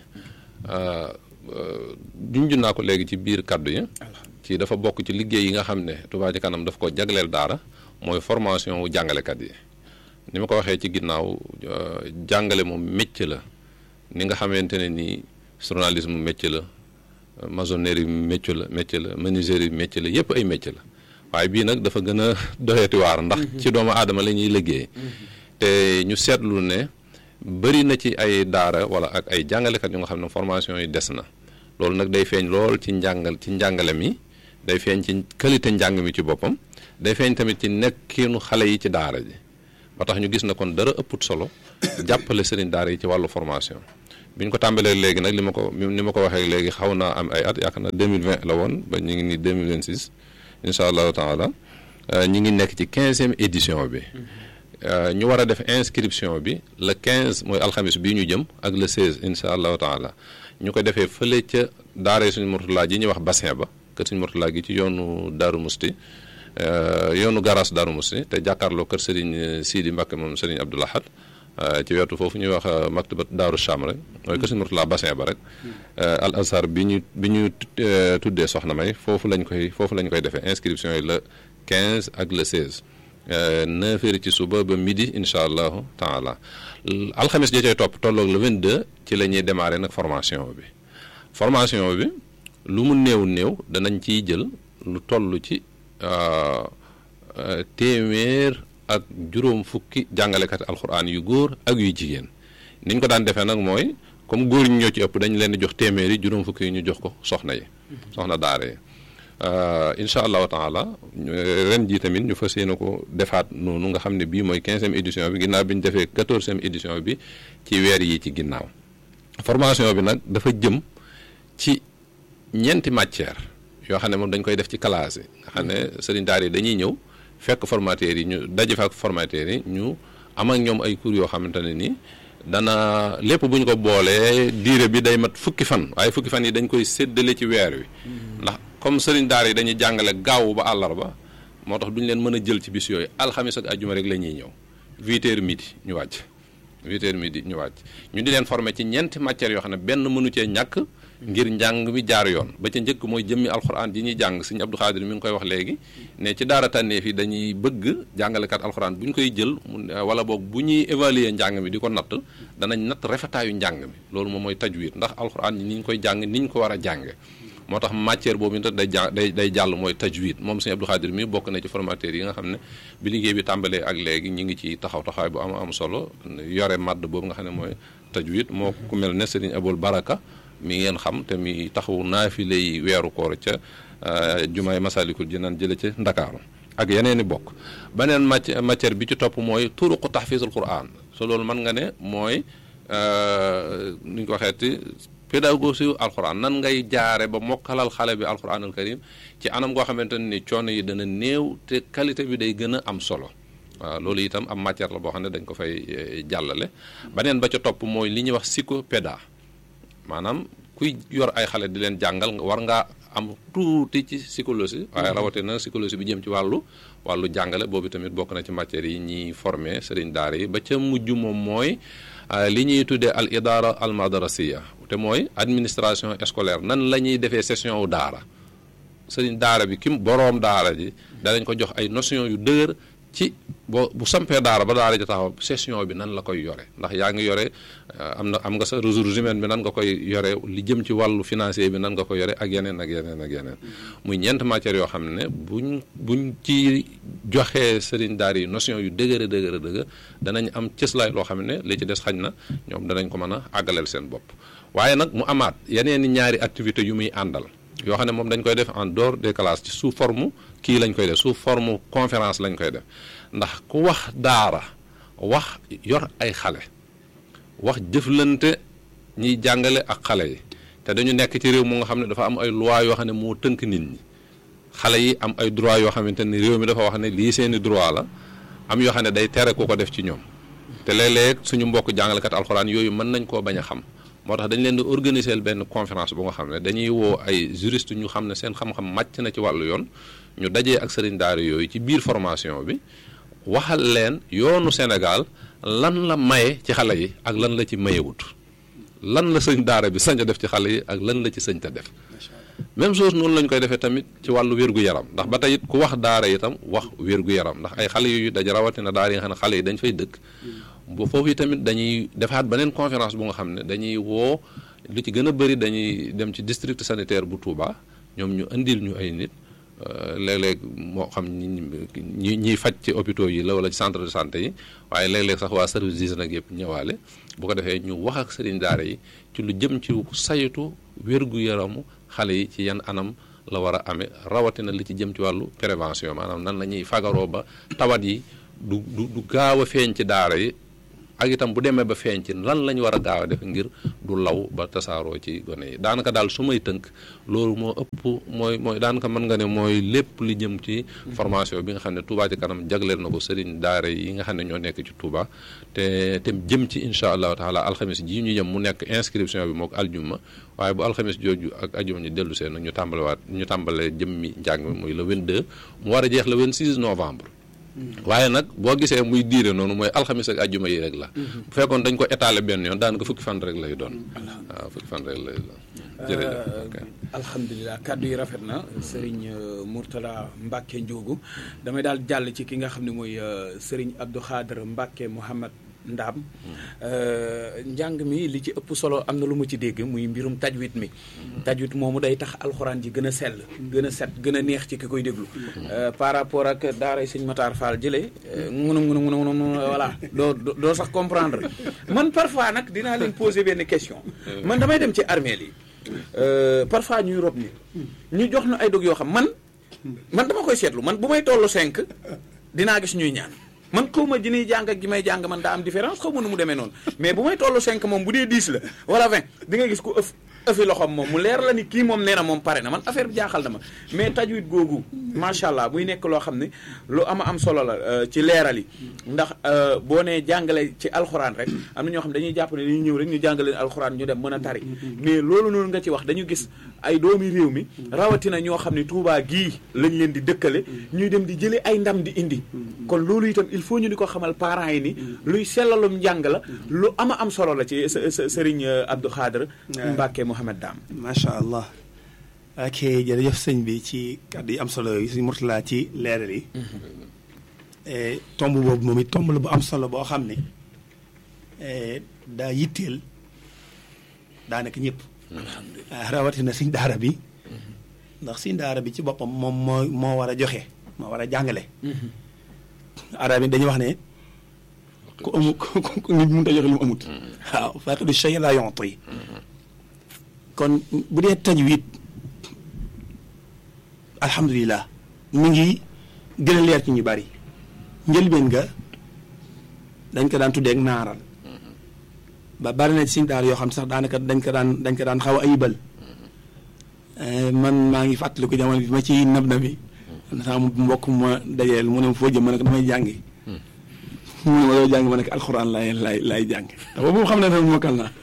junj naa ko léegi ci biir kaddu yi ci dafa bokk ci liggéey yi nga xam ne Touba ci kanam daf ko jagleel daara mooy formation wu jàngalekat yi ni ma ko waxee ci ginnaaw jàngale moom métier la ni nga xamante ne nii journalisme métier la maçonnerie métier la métier la menuiserie métier la yépp ay métier la waaye bii nag dafa gën a doyati waar ndax ci doomu aadama la ñuy liggéey te ñu seetlu ne bëri na ci ay daara wala ak ay jàngalekat yu nga xam ne formation yi des na loolu nag day feeñ lool ci njàngal ci njàngale mi day feeñ ci qualité njàng mi ci boppam day feeñ tamit ci nekkinu xale yi ci daara ji ba tax ñu gis na kon dara ëpput solo jàppale sëriñ daara yi ci wàllu formation bi ñu ko tàmbalee léegi nag li ma ko ni ma ko waxee léegi xaw naa am ay at yaakaar naa 2020 la woon ba ñu ngi nii 2026 incha allahu taala ñu ngi nekk ci quinzième édition bi ñu war a def inscription bi le 15 mooy alxamis bii ñu jëm ak le 16 incha allahu taala ñu ko defee fële ca daara suñu Murtala ji ñuy wax bassin ba kër suñu Murtala gi ci yoonu Daaru Musti yoonu garas Daaru Musti te jàkkaarloo kër Serigne Sidi Mbacke moom Serigne Abdoul Ahad ci wetu foofu ñuy wax maktabat Daaru Cham rek mooy kër suñu Murtala bassin ba rek al azhar bi ñu bi ñu tuddee soxna may foofu lañ koy foofu lañ koy defee inscription yi le 15 ak le 16 neuf heures ci suba ba midi incha allahu taala alxames ja cay topp tolloog le 22 ci la ñuy démarrer nag formation bi formation bi lu mu néew néew danañ ciy jël lu toll ci téeméer ak juróom fukki jàngalekat alxuraan yu góor ak yu jigéen niñ ko daan defee nag mooy comme góor ñi ñoo ci ëpp dañ leen di jox téeméer yi juróom fukki yi ñu jox ko soxna yi soxna daara yi incha allahu taala ren jii tamit ñu fas yéene ko defaat noonu nga xam ne bii mooy quinzième édition bi ginnaaw bi ñu defee quatorzième édition bi ci weer yi ci ginnaaw formation bi nag dafa jëm ci ñeenti matière yoo xam ne moom dañ koy def ci classe yi nga xam ne sëriñ daara yi dañuy ñëw fekk formateurs yi ñu daje fa ak formateurs yi ñu am ak ñoom ay cours yoo xamante ne nii dana lépp bu ñu ko boolee diire bi day mat fukki fan waaye fukki fan yi dañ koy séddale ci weer wi ndax comme sëriñ daara yi dañuy jàngale gaaw ba àllarba moo tax duñu leen mën a jël ci bis yooyu alxamis ak ajjuma rek la ñuy ñëw huit heures midi ñu wàcc huit heures midi ñu wàcc ñu di leen former ci ñeenti matières yoo xam ne benn mënu cee ñàkk ngir njàng mi jaar yoon ba ca njëkk mooy jëmmi alxuraan ji ñuy jàng sëñ Abdou Khadir mi ngi koy wax léegi ne ci daara tànneef yi dañuy bëgg jàngalekat alxuraan bu ñu koy jël wala boog bu ñuy évaluer njàng mi di ko natt danañ natt rafetaayu njàng mi loolu moom mooy tajwid ndax alxuraan ni ñu koy jàng ni ñu ko war a jànge moo tax matière boobu itam day ja day day jàll mooy tajwid moom sëñ Abdou Khadir mi bokk na ci formateurs yi nga xam ne bi liggéey bi tàmbalee ak léegi ñu ngi ci taxaw taxawaay bu am am solo yore madd boobu nga xam ne mooy tajwid moo ku mel ne Serigne Abul Baraka mi ngeen xam te mi taxawu naafile yi weeru koor ca jumaay Masalikul Jinaan jële ca Ndakaaru ak yeneen i bokk beneen matière bi ci topp mooy turuqu tahfiizul Qur'an so loolu mën nga ne mooy nu ñu ko waxeeti pédagogie alquran nan ngay jaare ba mokkalal xale bi alquran al karim ci anam goo xamante ni coono yi dana néew te qualité bi day gën a am solo waaw loolu itam am matière la boo xam ne dañ ko fay jàllale beneen ba ca topp mooy li ñuy wax psychopéda maanaam kuy yor ay xale di leen jàngal war ngaa am tuuti ci psychologie waaye rawatina psychologie bi jëm ci wàllu wàllu jàngale boobu tamit bokk na ci matières yi ñiy formé sëriñ daara yi ba ca mujj moom mooy li ñuy tuddee al idara al madrasiya te mooy administration scolaire nan la ñuy defee session wu daara sëriñ daara bi kim boroom daara ji danañ ko jox ay notion yu dëgër ci boo bu sampee daara ba daara ji taxaw session bi nan la koy yore ndax yaa ngi yore am na am nga sa ressources humaines bi nan nga koy yore li jëm ci wàllu financier bi nan nga koy yore ak yeneen ak yeneen ak yeneen muy ñeent matières yoo xam ne buñ buñ ci joxee sëriñ daara yi notion yu dëgër dëgër dëgër danañ am cëslaay loo xam ne li ci des xañ na ñoom danañ ko mën a àggaleel seen bopp waaye nag mu amaat yeneen i ñaari activités yu muy àndal yoo xam ne moom dañ koy def en dehors des classes ci sous forme kii lañ koy def sous forme conférence lañ koy def ndax ku wax daara wax yor ay xale wax jëflante ñiy jàngale ak xale yi te dañu nekk ci réew mu nga xam ne dafa am ay loi yoo xam ne moo tënk nit ñi xale yi am ay droit yoo xamante ni réew mi dafa wax ne lii seeni droit la am yoo xam ne day tere ku ko def ci ñoom te léeg-léeg suñu mbokk jàngalekat alxuraan yooyu mën nañ koo bañ a xam moo tax dañ leen di organiser benn conférence bu nga xam ne dañuy woo ay juriste ñu xam ne seen xam-xam màcc na ci wàllu yoon ñu dajee ak sëriñ daara yooyu ci biir formation bi waxal leen yoonu Sénégal lan la maye ci xale yi ak lan la ci mayewut lan la sëñ daara bi sañ a def ci xale yi ak lan la ci sëñ ta def même chose noonu lañ koy defee tamit ci wàllu wér-gu-yaram ndax ba tey it ku wax daara itam wax wér-gu-yaram ndax ay xale yu daj rawatina daara yi nga xam ne xale yi dañ fay dëkk bu foofu yi tamit dañuy defaat beneen conférence bu nga xam ne dañuy woo lu ci gën a bëri dañuy dem ci district sanitaire bu Touba ñoom ñu indil ñu ay nit léeg-léeg moo xam ñi ñiy faj ci hôpitaux yi la wala ci centre de santé yi waaye léeg-léeg sax waa service d'hygiène nag yëpp ñëwaale bu ko defee ñu wax ak sëriñ daara yi ci lu jëm ci saytu wér-gu-yaramu xale yi ci yan anam la war a amee rawatina li ci jëm ci wàllu prévention maanaam nan la ñuy fagaroo ba tawat yi du du du gaaw a feeñ ci daara yi ak itam bu demee ba feeñ ci lan la ñu war a gaaw a def ngir du law ba tasaaroo ci gone yi daanaka daal su may tënk loolu moo ëpp mooy mooy daanaka mën nga ne mooy lépp li jëm ci formation bi nga xam ne Touba ci kanam jagleel na ko sëriñ daara yi nga xam ne ñoo nekk ci Touba te te jëm ci incha allahu taala alxamis ji ñu jëm mu nekk inscription bi mook aljuma waaye bu alxamis jooju ak aljuma ñu dellu seen nag ñu tàmbalewaat ñu tàmbale jëm mi njàng mi muy le 22 mu war a jeex le 26 novembre waaye nag boo gisee muy diire noonu mooy alxamis ak ajjuma yi rek la bu fekkoon dañ ko étaler benn yoon daanaka fukki fan rek lay doon waaw fukki fan rek lay doon jërëjëf alhamdulilah kàddu yi rafet na Serigne Mourtala Mbacke Ndiogu damay daal jàll ci ki nga xam ne mooy Serigne Abdou Khader Mbacke Mouhamad Ndaam njàng mi li ci ëpp solo am na lu mu ci dégg muy mbirum tajwid mi tajwid moomu day tax alxuraan ji gën a sell gën a set gën a neex ci ki koy déglu par rapport ak daaray sëñ Matar Fall jëlee ngunu ngunu ngunu ngunu voilà doo doo sax comprendre man parfois nag dinaa leen poser benn question man damay dem ci armeel yi parfois ñuy rob ni ñu jox nu ay dog yoo xam man man dama koy seetlu man bu may tollu cinq dinaa gis ñuy ñaan man xaw ma ji ñuy jàng ak gi may jàng man daa am différence xaw ma nu mu demee noonu mais bu may tollu 5 moom bu dee 10 la wala 20 di nga gis ku ëf ëfi loxoom moom mu leer la ni kii moom nee na moom pare na man affaire bi jaaxal na ma mais tajwid googu macha allah muy nekk loo xam ne lu ama am solo la ci leeral yi ndax boo nee jàngale ci alxuraan rek am na ñoo xam ne dañuy jàpp ne dañuy ñëw rek ñu jàngale alxuraan ñu dem mën a tari mais loolu noonu nga ci wax dañu gis ay doomi réew mi rawatina ñoo xam ne Tuubaa gii lañ leen di dëkkale ñuy dem di jëlee ay ndam di indi kon loolu itam il faut ñu di ko xamal parents yi ni luy sellalum njàng la lu ama am solo la ci sëriñ Abdou Khader Mbacke Mouhamed Dam macha allah ok jërëjëf sëñ bi ci kàddu yi am solo yi sëñ Mourtala ci leeral yi tomb boobu moom it tomb la bu am solo boo xam ne daa yitteel daanaka ñëpp rawatina siñ daara bi ndax siñ daara bi ci boppam moom moo moo war a joxe moo war a jàngale arab yi dañuy wax ne ku amul ku nit mënut a joxe lu mu amut waaw faaqidu shay laa yu'ti kon bu dee tajwid alhamdulilah mi ngi gën a leer ci ñu bari njëlbeen nga dañ ko daan tuddee ak naaral ba bari na ci suñu daara yoo xam sax daanaka dañ ko daan dañ ko daan xaw a ayibal man maa ngi fàttaliku jamono bi ma ci nab na bi sama mbokk ma dajeel mu ne ma foo jëm ma ne ko damay jàngi mu ne ma doo jàng ma ne ko alxuraan laay laay laay jàng te boobu xam ne nag mokkal naa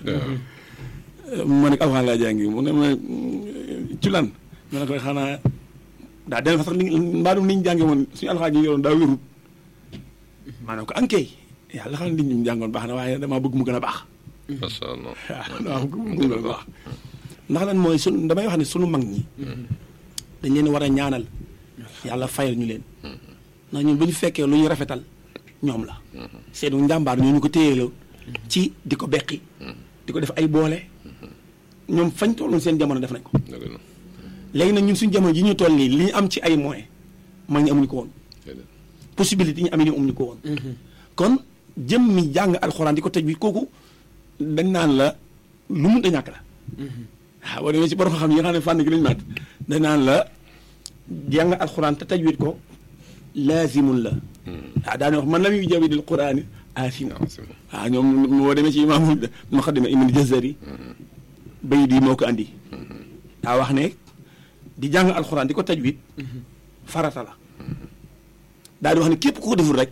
ma ne ko alxuraan laay jàngi mu ne ma ci lan ma ne ko xanaa daa dem fa sax li mbaadum ni ñu jànge woon suñu alxuraan yi yoroon daa wérut maa ne ko ankay yàlla xam ne li ñu jàngoon baax na waaye damaa bëgg mu gën a baax macha allah waaw damaa bëgg mu gën a baax ndax lan mooy sun damay wax ne sunu mag ñi dañ leen war a ñaanal yàlla fayal ñu leen ndax ñun bu ñu fekkee lu ñu rafetal ñoom la seenu njàmbaar ñoo ñu ko téyeloo ci di ko beqi di ko def ay boole ñoom fañ tolloon seen jamono def nañ ko léegi nag ñun suñu jamono ji ñu toll nii li ñu am ci ay moyens mag ñi amuñu ko woon possibilité yi ñu am yi amuñu ko woon kon jëm mi jàng alxuraan di ko tëj bi kooku dañ naan la lu mun da ñàkk la waaw boo demee ci borom xam yi nga xam ne fànn gi lañu maat dañ naan la jàng alxuraan te tajwid ko laazimun la waaw daane wax man lam yu jawidil quraani aasimu waaw ñoom boo demee ci imaamul muqaddima ibn jazari bay di moo ko andi daa wax ne di jàng alxuraan di ko tajwid farata la daal di wax ne képp ku ko deful rek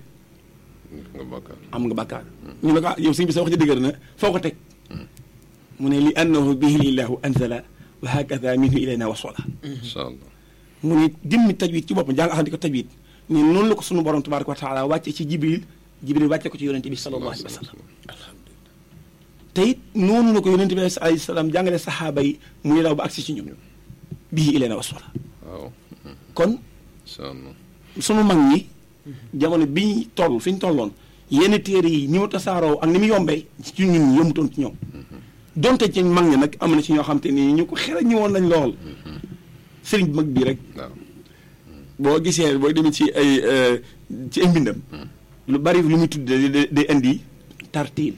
am nga bàkkaar ñu ne ko yow sëñ bi sa wax ci dëgër na foo ko teg mu ne li annahu bihi lillahu anzala wa hakada minhu ilayna wasala incha allah mu ne jëmmi tajwid ci boppam jàng alxuraan di ko tajwid ni noonu la ko sunu borom tabaraka wa taala wàcce ci jibril jibril wàcce ko ci yonente bi sallallahu alayhi wa sallam te it noonu la ko yonente bi alayhi salaam jàngale saxaaba yi muy daw ba agsi ci ñun bihi ilayna wasala waaw kon incha allah sunu mag ñi jamono bi ñu toll fi ñu tolloon yenn téere yi ni mu tasaaroo ak ni mu yombee ci ñun ñi yombutoon ci ñoom donte ci mag ñi nag am na ci ñoo xam te ni ñu ko xel ñi woon lañ lool sëriñ mag bii rek waaw boo gisee boo demee ci ay ci ay mbindam lu bari lu muy tudd day indi tartiil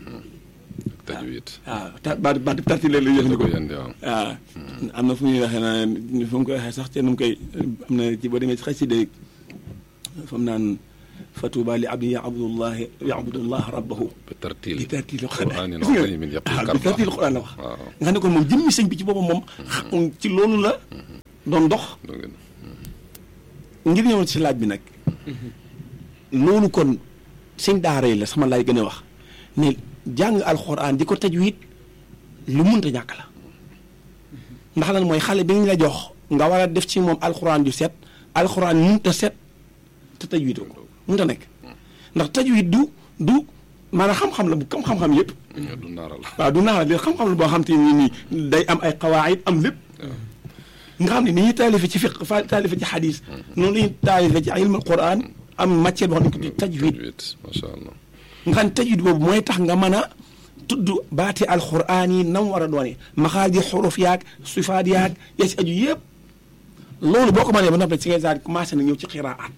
tajwid waaw ta baat baat tartiil la lay da jëfandikoo koy andi waaw waaw am na fu ñuy waxee naa fu mu koy waxee sax te nu mu koy am na ci boo demee ci xasida fa mu naan fatuba li abdi yabudullah yabudullah rabbahu bi tartil bi tartiil qur'aanin Gis nga? aziimin yaqul waaw bi karba. tartiil Qur'aan la wax waaw nga xam ne kon moom jëmmi sëñ bi ci boppam moom xam ci loolu la doon dox doo ngeen ngir ñëwoon ci laaj bi nag loolu kon sëñ daara yi la sama laay gën a wax ne jàng alxuraan di ko tajwid lu mënta ñàkk la ndax lan mooy xale bi ñu la jox nga war a def ci moom alxuraan ju set alxuraan mënta set te tajwid ko mënta nekk ndax tajwid du du maanaam xam-xam la bu comme xam-xam yëpp du naaral waaw du naa la xam-xam la boo xam te ni nii day am ay qawaayid am lépp nga xam ne ni ñuy taalife ci fiq fa taalife ci xadis noonu la ñuy taalife ci ilmul quran am matière boo xam ne ko di tajwid tajwid macha allah nga xam ne tajwid boobu mooy tax nga mën a tudd baati alquran yi nam war a doone maxaaji xuruf yaag sifaat yaag ya ci aju yëpp loolu boo ko mënee ba noppi ci ngay daal commencé na ñëw ci xiraat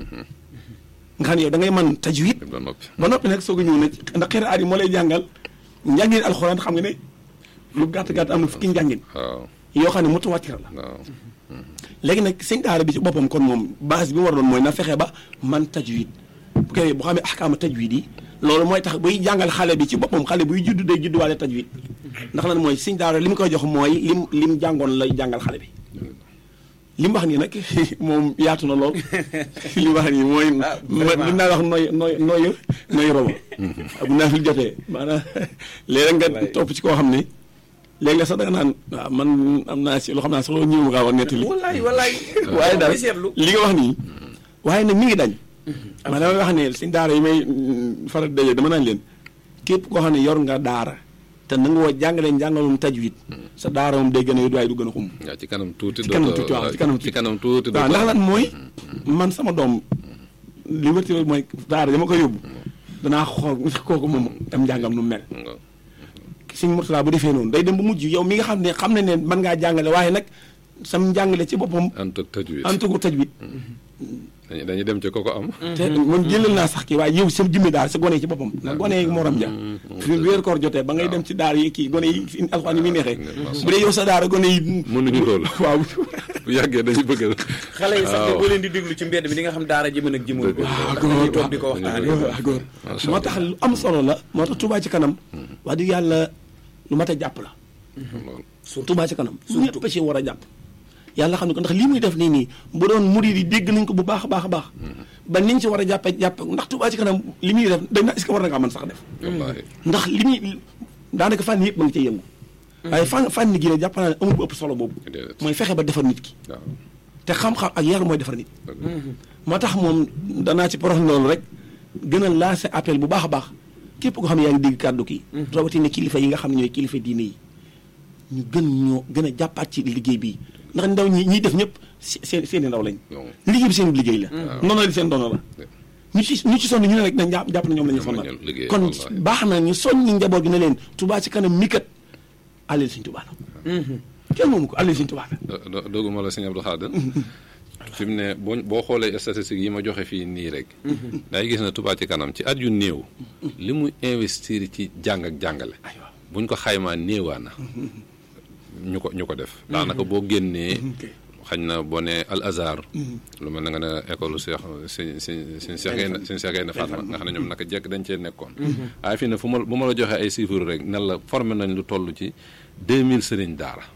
nga xam ne yow da ngay mën tajwid ba noppi ba noppi nag soog a ñëw nag ndax xiraat yi moo lay jàngal njàngin alxuraan xam nga ne lu gàtt gàtt am na fukki njàngin waaw yoo xam ne mutawatir la waaw léegi nag sëñ daara bi ci boppam kon moom base bi mu war a doon mooy na fexe ba man tajwid bu koy bu xamee axkaama tajwid yi loolu mooy tax buy jàngal xale bi ci boppam xale buy judd day judduwaale tajwid ndax lan mooy sëñ daara li mu koy jox mooy lim lim jàngoon lay jàngal xale bi li mu wax nii nag moom yaatu na lool li mu wax nii mooy li naa wax nooy nooy nooy nooy robo bu naa fi jotee maanaam léeg nga topp ci koo xam ne léegi la sax da nga naan waaw man am naa si loo xam naa sax loolu ñëw ma kaa wax nettali wallaay wallaay waaye daal may seetlu li nga wax nii waaye nag mi ngi dañ man damay wax ne si daara yi may faral daje dama naan leen képp koo xam ne yor nga daara te na nga woo jàngale njàngalum tajwid sa daara moom day gën a yóbbu waaye du gën a xum waaw ci kanam tuuti ci kanam dootoo- tuuti waaw ci kanam ci kanam tuuti waaw ndax lan mooy man sama doom li wërti mooy daara dama koy yóbbu danaa xool kooku moom am njàngam nu mu mel lan Sëñ Murtala bu defee noonu day dem ba mujj yow mi nga xam ne xam ne ne mën ngaa jàngale waaye nag sam njàngale ci boppam ant ak tajwid antugu tajwid dañuy dañuy dem ci ko ko am. te man jëlal naa sax kii waaye yow sa jëmmi daal sa gone yi ci boppam ndax gone yi morom ja fi weer koor jotee ba ngay dem ci daara yi kii gone yi fi alxuraan yi muy neexee bu dee yow sa daara gone yi mënuñu loolu. waaw bu yàggee dañuy bëgg a. xale yi sax de boo leen di déglu ci mbedd bi di nga xam daara ji mën ak jimul ko dañuy toog di ko waxtaane waaw góor moo tax lu am solo la moo tax Touba ci kanam wax dëgg yàlla lu mat a jàpp la Touba ci kanam ñëpp ci war a jàpp yàlla xam ne ko ndax lii muy def nii nii bu doon murid yi dégg nañ ko bu baax a baax a baax ba niñ ci war a jàppe jàpp ndax Touba ci kanam li muy def dañ na est-ce que war na kaa mën sax def wallaahi. ndax li muy daanaka fànn yëpp ba nga cay yëngu waaye fànn fànn gi ne jàpp naa ne amul bu ëpp solo boobu Déedéet. mooy fexe ba defar nit ki waaw. te xam-xam ak yar mooy defar nit moo tax moom danaa ci porox loolu rek gën a lancer appel bu baax a baax képp ko xam ne yaa ngi dégg kàddu ki rawatina kilifa yi nga xam ne ñooy kilifa diine yi ñu gën ñoo gën a jàppaat ci liggéey bi ndax ndaw ñi ñiy def ñëpp seen seen i ndaw lañ Non. liggéey bi seen liggéey la noonu la seen dono la ñu ci ñu ci sonn ñu ne rek nañ jàpp jàpp na ñoom la ñu Ñoom la sonnal ñu liggéey, kon wallaahi. baax na ñu soññi njaboot gi ne leen Touba ci kanam mi kat àlleel Sëñ Touba la kenn moomu ko àlleel Sëñ Touba la do- do- dogguma la sëñ Abdou Khadre fi mu ne boo boo xoolee statistiques yi ma joxe fii nii rek day gis na Touba ci kanam ci at yu néew li mu investir ci jàng ak jàngale aywa buñ ko xaymaa néewaa na ñu ko ñu ko def daanaka boo génnee xañ na boo ne al azhar lu mel na nga ne école Cheikh si si si Cheikh Gaynde si Cheikh Gaynde Fatma nga xam ne ñoom naka jekk dañ cee nekkoon waaye fii ne fu ma bu ma la joxee ay chiffres rek ne la formé nañ lu toll ci 2000 sëriñ daara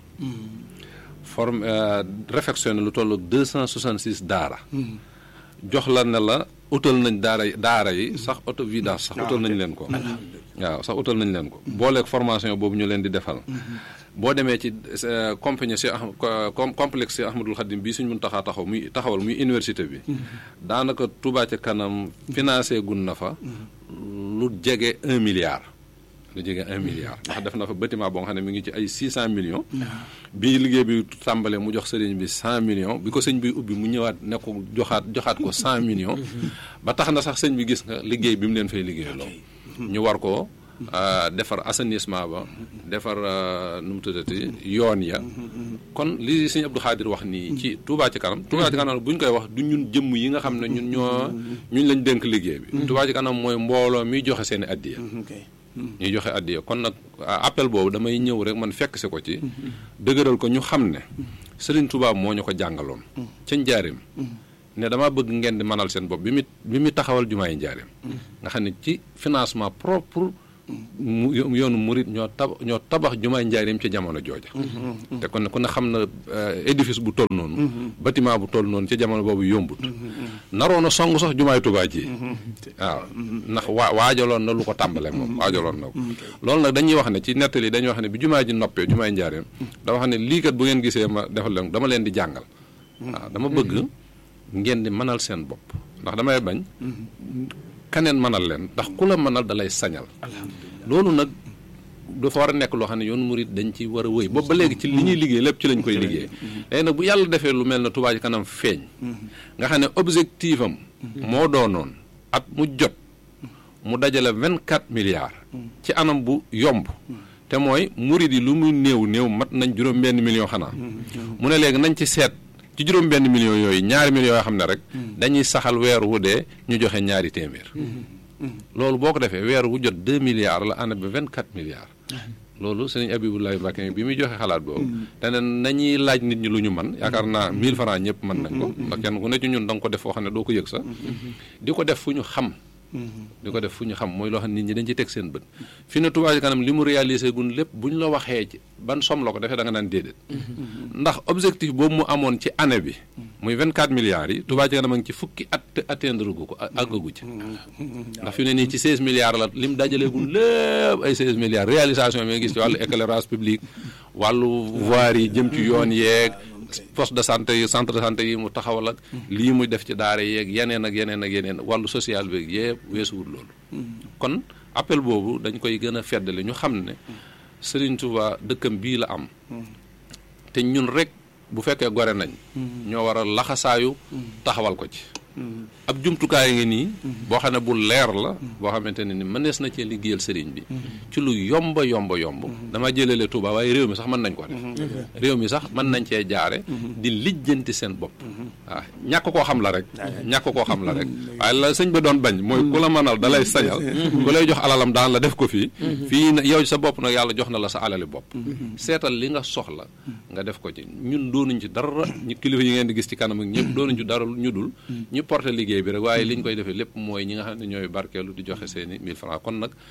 forme réfectionné lu toll deux cent soixante six daara jox la ne la utal nañ daara yi daara yi sax auto vidange sax utal nañ leen ko waaw sax utal nañ leen ko booleeg formation boobu ñu leen di defal boo demee ci euh, compagnie si ah com complexe si Ahmadul Xadim bii suñ mun taxaa taxaw muy taxawal muy université bi daanaka Touba ca kanam financé gun na fa lu jege un milliard lu jege un milliard ndax def na fa bâtiment boo nga xam ne mi ngi ci ay six cent millions bi liggéey bi tàmbalee mu jox sëriñ bi cent millions bi ko sëñ bi ubbi mu ñëwaat ne ko joxaat joxaat ko cent millions ba tax na sax sëñ bi gis nga liggéey bi mu leen fay liggéey loo ñu war ko defar assainissement ba defar nu mu tuddati yoon ya kon li sëñ Abdou Khadir wax nii ci Touba ci kanam Touba ci kanam bu ñu koy wax du ñun jëmm yi nga xam ne ñun ñoo ñun lañ dénk liggéey bi Touba ci kanam mooy mbooloo mi joxe seen i addiya ñuy joxe addiya kon nag appel boobu damay ñëw rek man fekk si ko ci dëgëral ko ñu xam ne Serigne Touba moo ñu ko jàngaloon ca njaarim ne dama bëgg ngeen di manal seen bopp bi mu bi mu taxawal jumaa yi njaarim nga xam ne ci financement propre mu yoonu murit ñoo tab ñoo tabax jumaay njaarim ci jamono jooja te kon ku ne xam na édifice bu toll noonu bâtiment bu toll noonu ci jamono boobu yombut naroon a song sax jumaay Tuubaa ji waaw ndax waa waajaloon na lu ko tàmbale moom waajaloon na ko loolu nag dañuy wax ne ci nettali dañuy wax ne bi jumaa ji noppee jumaay njaarim dama wax ne lii kat bu ngeen gisee ma defal leen dama leen di jàngal waaw dama bëgg ngeen di mënal seen bopp ndax damay bañ kaneen mënal leen ndax ku la mënal da lay sañal loolu nag dafa war a nekk loo xam ne yoonu murit dañ ci war a wëy boobu ba léegi ci li ñuy liggéey lépp ci lañ koy liggéey léegi nag bu yàlla defee lu mel ne Touba ci kanam feeñ nga xam ne objectif am moo doonoon at mu jot mu dajale vingt quatre milliards ci anam bu yomb te mooy murit yi lu muy néew néew mat nañ juróom benn million xanaa mu ne léegi nañ ci seet ci juróom benn million yooyu ñaari millions yoo xam ne rek dañuy saxal weer wu dee ñu joxe ñaari téeméer loolu boo ko defee weer wu jot deux milliards la année bi vingt quatre milliards loolu sëñ Abibulaay Mbàkke bi muy joxe xalaat boobu te ne nañuy laaj nit ñi lu ñu man yaakaar naa mille francs ñëpp mën nañ ko ndax kenn ku ne ci ñun da nga ko def foo xam ne doo ko yëg sax di ko def fu ñu xam di ko def fu ñu xam mooy loo xam ne nit ñi dañ ci teg seen bët fi ne Touba ci kanam li mu réalisé gun lépp bu ñu la waxee ci ban somme la ko defee da nga naan déedéet ndax objectif boobu mu amoon ci année bi muy vingt quatre milliards yi Touba ci kanam a ngi ci fukki at atteindre gu ko àggagu ci ndax fi ne nii ci seize milliards la lim dajaleegul lépp ay seize milliards réalisation bi nga gis ci wàllu éclairage public wàllu voirie yi jëm ci yoon yeeg poste de santé yi centre de santé yi mu taxawal ak lii muy def ci daara yeeg yeneen ak yeneen ak yeneen wàllu social beeg yëpp weesuwul loolu kon appel boobu dañ koy gën a feddali ñu xam ne Serigne Touba dëkkam bii la am te ñun rek bu fekkee gore nañ ñoo war a laxasaayu taxawal ko ci ab jumtukaay ngi nii boo xam ne bu leer la boo xamante ne ni mënees na cee liggéeyal sëriñ bi ci lu yomba yomba yomb dama jëlale Touba waaye réew mi sax mën nañ ko def réew mi sax mën nañ cee jaare di lijjanti seen bopp waaw ñàkk koo xam la rek ñàkk koo xam la rek waaye la sëñ ba doon bañ mooy ku la mënal da lay sañal ku lay jox alalam daan la def ko fii fii na yow sa bopp nag yàlla jox na la sa alali bopp seetal li nga soxla nga def ko ci ñun doonuñ ci dara ñu kilifa yi ngeen di gis ci kanam ak ñëpp doonuñ ci dara ñu dul ñu porté liggéey bi rek waaye li ñu koy defee lépp mooy ñi nga xam ne ñooy barkeelu di joxe seeni 1000 francs kon nag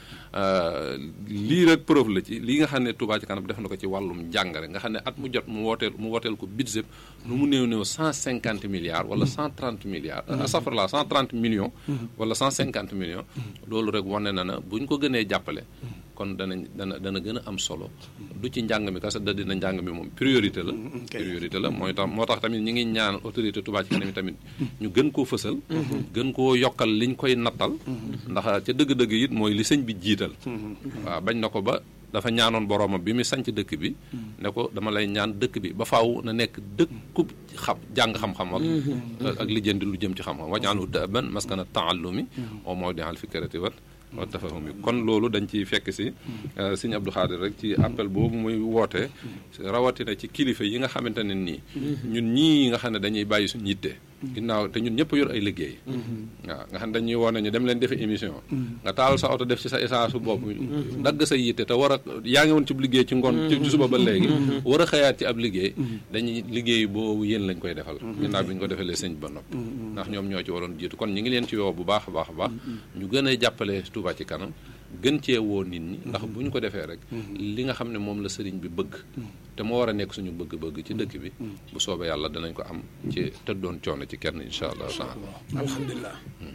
lii rek preuve la ci lii nga xam ne Touba ci kanam def na ko ci wàllum jàngare nga xam ne at mu jot mu wooteel mu wooteel ko budget lu mu néew néew cent cinquante milliards wala cent trente milliards astafurlah cent trente millions wala cent cinquante millions loolu rek wane na na bu ñu ko gënee jàppale kon danañ dana dana gën a am solo du ci njàng mi kese da dina njàng mi moom priorité la priorité la mooy tax moo tax tamit ñi ngi ñaan autorité Touba ci kanam tamit ñu gën koo fësal gën koo yokkal liñ koy nattal ndax ca dëgg-dëgg it mooy li sëñ bi jiital waaw bañ na ko ba dafa ñaanoon boroomam bi mu sanc dëkk bi ne ko dama lay ñaan dëkk bi ba faaw na nekk dëkku xam jàng xam-xam ak ak lijjanti lu jëm ci xam-xam wajaanhu daban maskana taallumi au mawdi'al fikrati wat wa tafahumi kon loolu dañ ciy fekk si sëñ Abdou Khadir rek ci appel boobu muy woote rawatina ci kilifa yi nga xamante ne nii ñun ñii nga xam ne dañuy bàyyi suñu yitte ginnaaw te ñun ñëpp yor ay liggéey waaw nga xam dañuy woon ñu dem leen defi émission nga taal sa oto def ci sa essence su bopp dagg sa yitte te war a yaa ngi woon ci liggéey ci ngoon ci suba ba léegi war a xëyaat ci ab liggéey dañuy liggéey boobu yéen lañ koy defal ginnaaw bi ñu ko defalee sëñ ba nopp ndax ñoom ñoo ci waroon jiitu kon ñu ngi leen ci woo bu baax a baax a baax ñu gën a jàppale Touba ci kanam gën cee woo nit ñi ndax bu ñu ko defee rek li nga xam ne moom la sëriñ bi bëgg te moo war a nekk suñu bëgg-bëgg ci dëkk bi bu soobee yàlla danañ ko am ci tëddoon coono ci kenn incha allah taala alhamdulilah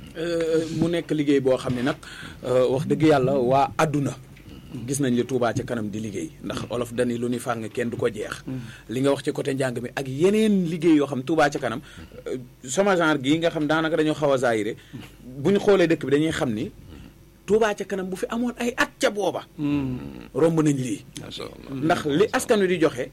mu nekk liggéey boo xam ne nag wax dëgg yàlla waa àdduna gis nañ li Touba ca kanam di liggéey ndax olof dani lu ni fàng kenn du ko jeex li nga wax ci côté njàng mi ak yeneen liggéey yoo xam Touba ca kanam sama genre gii nga xam daanaka dañoo xaw a zaayire bu ñu xoolee dëkk bi dañuy xam ni Touba ca kanam bu fi amoon ay at ca booba romb nañ lii ndax li askan wi di joxe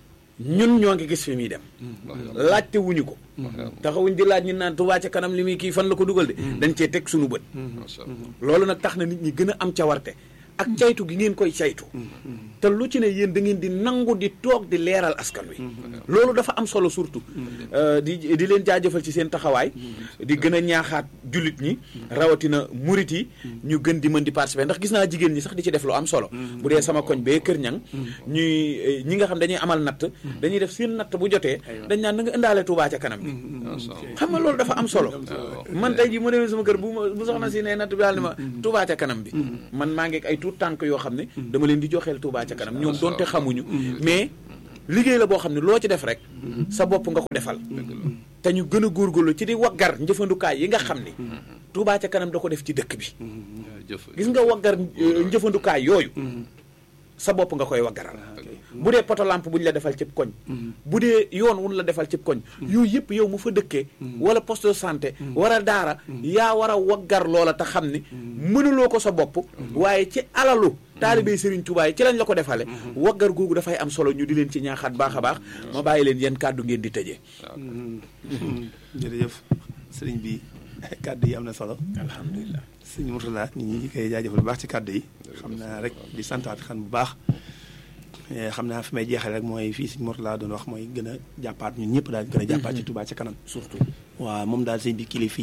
ñun ñoo ngi gis fi muy dem laajte wuñu ko taxawuñ di laaj ñu naan Touba ca kanam li muy kii fan la ko dugal de dañ cee teg suñu bët loolu nag tax na nit ñi gën a am cawarte ak caytu gi ngeen koy caytu te lu ci ne yéen da ngeen di nangu di toog di leeral askan wi loolu dafa am solo surtout di di leen jaajëfal ci seen taxawaay di gën a ñaaxaat jullit ñi rawatina murit yi ñu gën di mën di participer ndax gis naa jigéen ñi sax di ci def lu am solo bu dee sama koñ bee kër ñang ñuy ñi nga xam dañuy amal natt dañuy def seen natt bu jotee dañ naan na nga indaale Touba ca kanam bi xam nga loolu dafa am solo man tey ji mu demee sama kër bu bu soxna si ne natt bi daal ni ma Touba ca kanam bi man maa ngi ay tuut tànk yoo xam ne dama leen di joxeel Touba ca kanam ñoom doonte xamuñu mais liggéey la boo xam ne loo ci def rek sa bopp nga ko defal te ñu gën a góorgóorlu ci di waggar njëfandukaay yi nga xam ni Touba ca kanam da ko def ci dëkk bi gis nga waggar njëfandukaay yooyu sa bopp nga koy waggaral bu dee poto lampe bu ñu la defal cib koñ bu dee yoon wun la defal cib koñ yooyu yëpp yow mu fa dëkkee wala poste de santé wala daara yaa war a waggar loola te xam ni mënuloo ko sa bopp waaye ci alalu taalibey Serigne Touba yi ci lañ la ko defale waggar googu dafay am solo ñu di leen ci ñaaxaat baax a baax ma bàyyi leen yéen kàddu ngeen di tëjee jërëjëf sëriñ bi kàddu yi am na solo alhamdulilah sëñ Mourtala nit ñi koy jaajëfal bu baax ci kàddu yi xam naa rek di santaat xan bu baax xam naa fi may jeexale rek mooy fii sëñ Mourtala doon wax mooy gën a jàppaat ñun ñëpp daal gën a jàppaat ci Touba ca kanam surtout waaw moom daal sëñ bi kilifa